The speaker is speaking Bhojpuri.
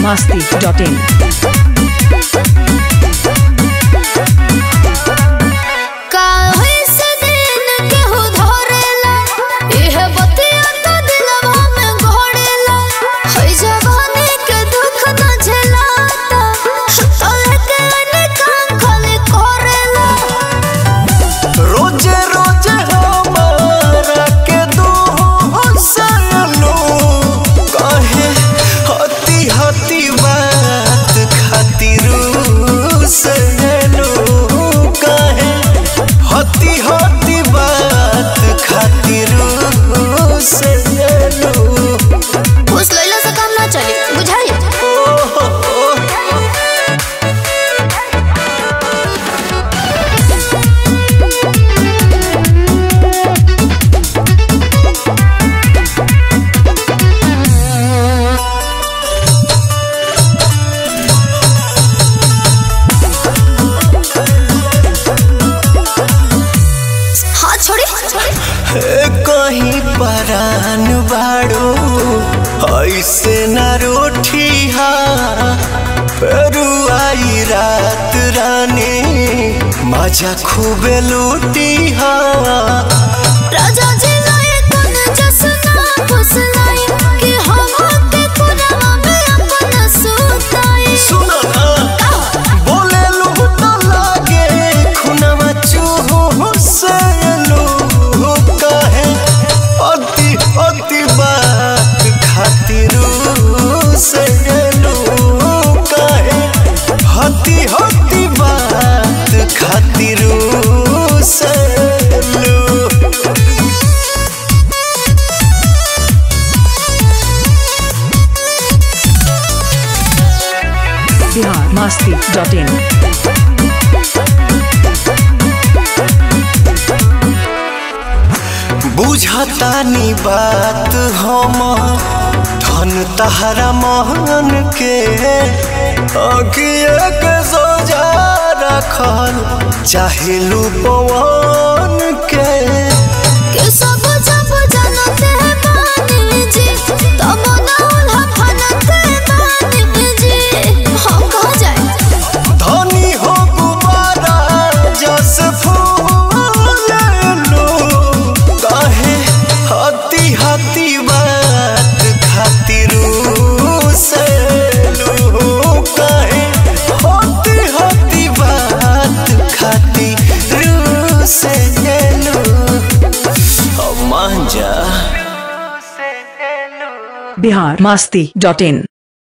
masti.in. काहे से दिन केहू धरेला इहे बतिया तो दिलवा में घोड़ेला हई जवानी के दुख न झेलाता तोले के निकान खाली करेला रोजे रोजे हमारा के दू हंसलू कहे हती हती बात खातिर सजलू कहे हती हती बात खातिर सजलू घूस लैला से काम ना चली बुझाई हाथ छोड़ी कहीं परान बाड़ो ऐसे न रोठी फेरू आई रात रानी मजा खूबे लूटी राजा जी लाए कोन जसना फुसलाई कि हम के कुरवा में अपन सुताई सुनो ना बोले लू तो लागे खुनवा चूहो से लू कहे अति अति बात खातिर से लू कहे हती हती बात खातिर से लू Bihar masti.in. बुझतानी बात हम धन तहरा महन के अगिए के सोजा रखल चाहे पवन के कि सब जब जानते बानी जी तब ना उल्हा फनते बानी जी हम कहाँ जाए धनी हो गुबारा जस फूल लो कहे हती हती बात खातिर से लो कहे हती हती बात खातिर से लो मान जा Bihar masti.in.